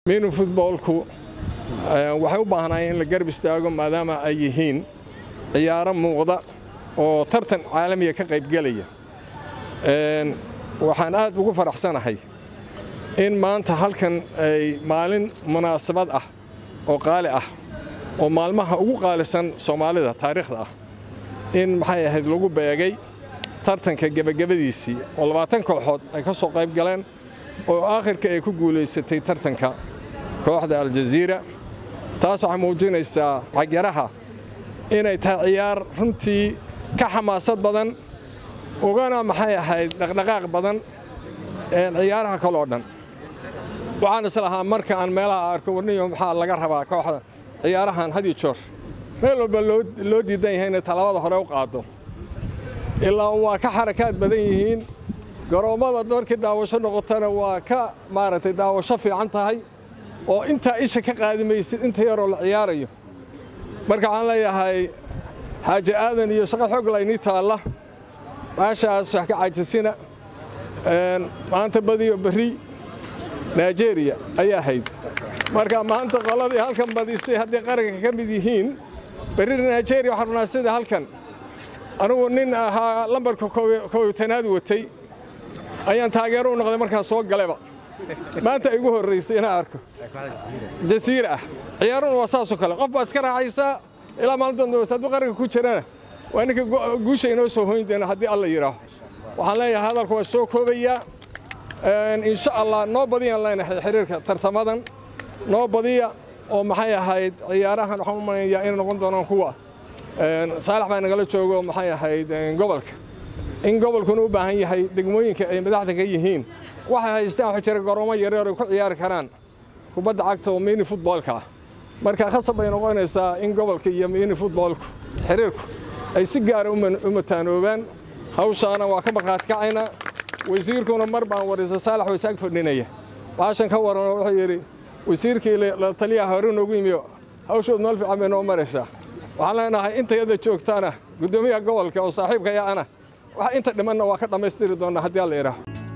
minu futboolku waxay u baahnaayeen in la garab istaago maadaama ay yihiin ciyaaro muuqda oo tartan caalamiga ka qaybgelaya waxaan aad ugu faraxsanahay in maanta halkan ay maalin munaasabad ah oo qaali ah oo maalmaha ugu qaalisan soomaalida taariikhda ah in maxay ahayd lagu beegay tartanka gebagabadiisii oo labaatan kooxood ay ka soo qayb galeen oo aakhirka ay ku guulaysatay tartanka kooxda aljaziira taas waxay muujinaysaa cagyaraha inay tahay ciyaar runtii ka xamaasad badan ugana maxay ahayd dhaqdhaqaaq badan ciyaaraha kaloo dhan waxaan islahaa marka aan meelaha arko warniyo maxaa laga rabaa kooxda ciyaarahan had iyo joor meel walba loo diidan yahay inay talaabada hore u qaado ilaa waa ka xarakaad badan yihiin garoommada markii daawasho noqotana waa ka maaragtay daawasho fiican tahay oo intaa isha ka qaadi maysid inta yaroo la ciyaarayo marka waxaan leeyahay xaaji aadan iyo shaqo xoog laynii taalla maashaas wax ka caajisina maanta badiyo berri nigeria ayaa hayd marka maanta qoladii halkan badisay haddii qaranka ka mid yihiin berri nigeria waxaan rabnaa sida halkan anugu nin ahaa lambarka kowytanaad watay ayaan taageero u noqday markaan soo galeba maanta igu horraysay inaan arko jasiira ah ciyaaruna waa saasoo kale qof baad iska raacaysaa ilaa maalin dambe hadduu qaranka ku jirana waa ninka guusha inoo soo hoyn doona haddii alla yidhaaho waxaan leeyahay hadalku waa soo koobayaa insha allah noo badiyaan leenahay xiriirka tartamadan noo badiya oo maxay ahayd ciyaarahan waxaan u maleynayaa inay noqon doonaan kuwa saalax baa nagala joogo maxay ahayd gobolka in gobolkuna u baahan yahay degmooyinka ay madaxda ka yihiin waxay haystaan waxa jira garoomo yaryar ay ku ciyaari karaan kubadda cagta oo mini futboolka ah marka khasab bay noqonaysaa in gobolka iyo mini futboolku xiriirku ay si gaara u mataanoobaan hawshaana waa ka markhaati kacaynaa wasiirkuna mar baan warisa saalax waysaag fadhinaya baashan ka waran wuxuu yidhi wasiirkii la taliyaha hore noogu yimiyo hawshood meel fiican bay noo maraysaa waxaan leenahay intayada joogtaana guddoomiyaha gobolka oo saaxiibkaya ana wax inta dhimanna waa ka dhammaystiri doonnaa haddii alla idhaaho